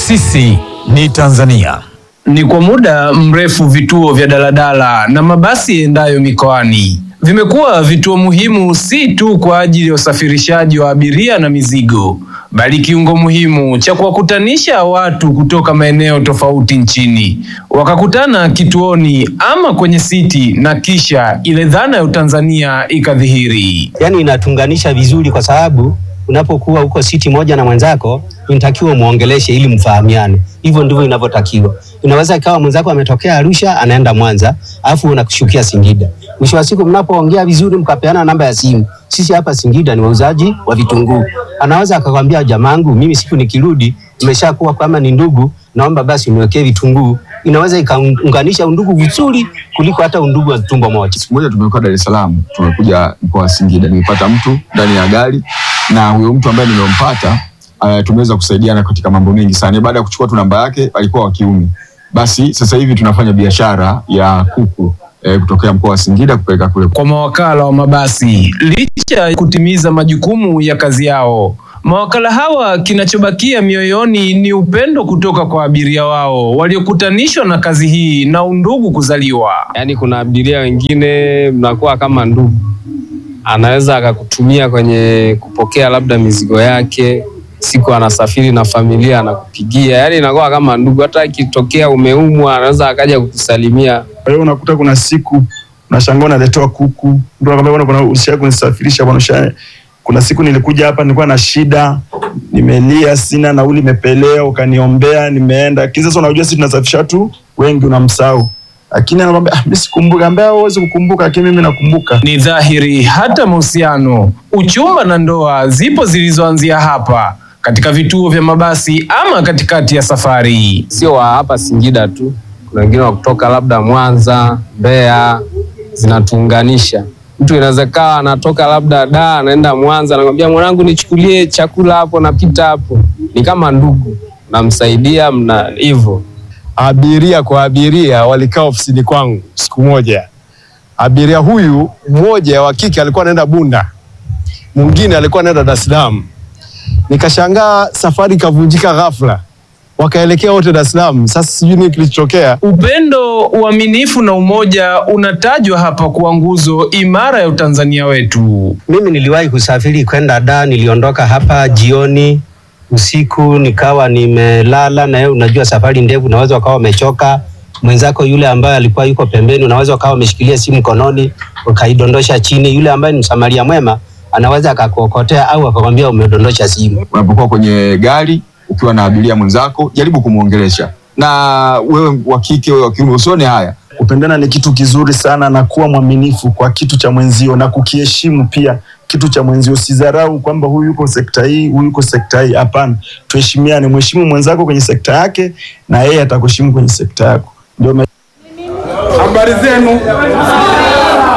Sisi ni Tanzania. Ni kwa muda mrefu vituo vya daladala na mabasi yaendayo mikoani vimekuwa vituo muhimu si tu kwa ajili ya usafirishaji wa abiria na mizigo, bali kiungo muhimu cha kuwakutanisha watu kutoka maeneo tofauti nchini, wakakutana kituoni ama kwenye siti, na kisha ile dhana ya Utanzania ikadhihiri. yani inatunganisha vizuri, kwa sababu unapokuwa huko siti moja na mwenzako inatakiwa muongeleshe ili mfahamiane. Hivyo ndivyo inavyotakiwa. Inaweza ikawa mwenzako ametokea Arusha anaenda Mwanza, alafu unakushukia Singida. Mwisho wa siku mnapoongea vizuri, mkapeana namba ya simu. Sisi hapa Singida ni wauzaji wa vitunguu. Anaweza akakwambia jamangu, mimi siku nikirudi umeshakuwa kama ni ndugu, naomba basi uniwekee vitunguu. Inaweza ikaunganisha undugu vizuri kuliko hata undugu wa tumbo moja. Siku moja tumekuwa Dar es Salaam, tumekuja mkoa wa Singida, nimepata mtu ndani ya gari na huyo mtu ambaye nimempata uh, tumeweza kusaidiana katika mambo mengi sana. Baada ya kuchukua tu namba yake, alikuwa wa kiume. Basi sasa hivi tunafanya biashara ya kuku eh, kutokea mkoa wa Singida kupeleka kule. Kwa mawakala wa mabasi, licha ya kutimiza majukumu ya kazi yao, mawakala hawa kinachobakia mioyoni ni upendo kutoka kwa abiria wao waliokutanishwa na kazi hii na undugu kuzaliwa. Yaani kuna abiria wengine mnakuwa kama ndugu, anaweza akakutumia kwenye kupokea labda mizigo yake, siku anasafiri na familia anakupigia, yaani inakuwa kama ndugu. Hata ikitokea umeumwa, anaweza akaja kukusalimia. Kwa hiyo unakuta kuna siku unashangaa unaletewa kuku, ndio akamwambia bwana, kuna usha kunisafirisha bwana, usha kuna siku nilikuja hapa nilikuwa na shida, nimelia, sina nauli, imepelea, ukaniombea, nimeenda. Kisa sasa, unajua sisi tunasafirisha tu wengi, unamsahau lakini anakwambia ah, mimi sikumbuka. Ambia huwezi kukumbuka, lakini mimi nakumbuka. Ni dhahiri hata mahusiano, uchumba na ndoa zipo zilizoanzia hapa katika vituo vya mabasi ama katikati ya safari. Sio wa hapa Singida tu, kuna wengine wa kutoka labda Mwanza, Mbeya, zinatuunganisha. Mtu inaweza kawa anatoka labda da anaenda Mwanza, anakwambia mwanangu, nichukulie chakula hapo, napita hapo. Ni kama ndugu, namsaidia mna hivyo abiria kwa abiria walikaa ofisini kwangu siku moja. Abiria huyu mmoja wa kike alikuwa anaenda Bunda, mwingine alikuwa anaenda Dar es Salaam. Nikashangaa safari ikavunjika ghafla, wakaelekea wote Dar es Salaam. Sasa sijui nini kilichotokea. Upendo, uaminifu na umoja unatajwa hapa kuwa nguzo imara ya Utanzania wetu. Mimi niliwahi kusafiri kwenda Dar, niliondoka hapa jioni usiku nikawa nimelala, na wewe unajua safari ndefu, unaweza ukawa umechoka. Mwenzako yule ambaye alikuwa yuko pembeni, unaweza ukawa umeshikilia simu mkononi ukaidondosha chini. Yule ambaye ni msamaria mwema anaweza akakuokotea au akakwambia umedondosha simu. Unapokuwa kwenye gari ukiwa na abiria mwenzako, jaribu kumwongelesha, na wewe wa kike, wewe wa kiume, usione haya. Kupendana ni kitu kizuri sana, na kuwa mwaminifu kwa kitu cha mwenzio na kukiheshimu pia kitu cha mwenzio. Usidharau kwamba huyu yuko sekta hii, huyu yuko sekta hii. Hapana, tuheshimiane. Mheshimu mwenzako kwenye sekta yake, na yeye atakuheshimu kwenye sekta yako. Ndio Habari zenu.